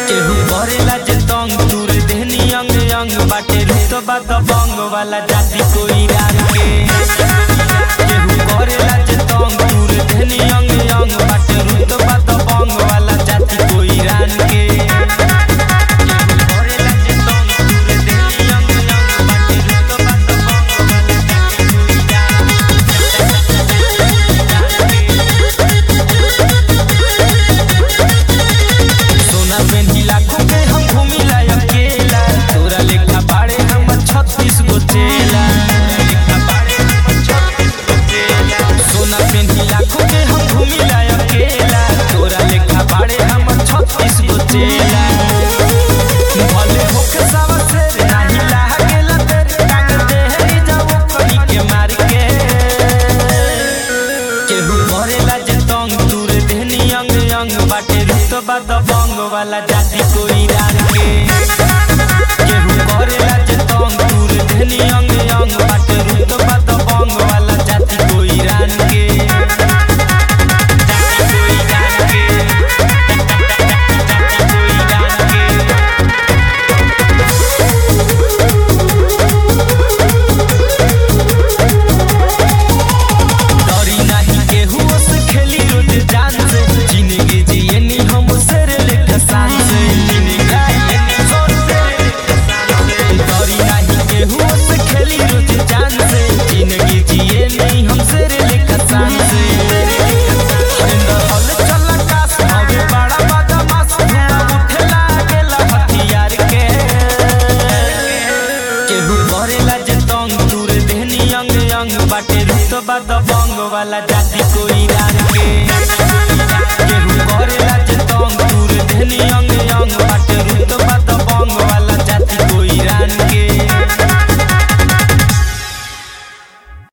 केहू करेला जे तंग तूर देहनी अंग अंग बाटे रुतबा दबंग वाला जाति कोई रान के केहू करेला जे तंग तूर देहनी अंग अंग बाटे रुतबा दबंग वाला जाति कोई रान के केहू करेला जे तंग तूर देहनी अंग अंग बाटे रुतबा दबंग वाला जाति कोई रान सोना पेन्ही लाखों के हम घूमिला अकेला तोरा लेखा बाड़े हमर छत्तीस गो चेला तोरा लेखा बाड़े हमर 36 गो चेला। सोना पेन्ही लाखों के हम घूमिला अकेला तोरा लेखा बाड़े हमर छत्तीस गो चेला भले होके सावा से नाही लागेला तेरे टांग देहरी जाओ कनी के मार के केहू करेला जे तंग तूर देहनी अंग अंग बाटे रुतबा दबंग वाला जाति कोई रान के केहू करेला जे तंग तूर देहनी अंग अंग बाटे रुतबा दबंग वाला जाति कोई रान के जाति कोई रान के जाति कोई रान के डरी नाही केहू से खेली रोज जान से जिंदगी जियनी हम शेर लेखा शान से जिंदगी जियनी हम शेर लेखा शान से डरी नाही केहू से खेली रोज जान से जिंदगी जियनी हम शेर लेखा शान से हरिंदर हल चल कास हवे बड़ा बदमाश धुआं उठे लागेला हथियार के केहू करेला जे तंग तूर देहनी अंग अंग बाटे रुतबा दबंग वाला जाति कोई रान के केहू करेला जे तंग तूर देहनी अंग अंग बाटे रुतबा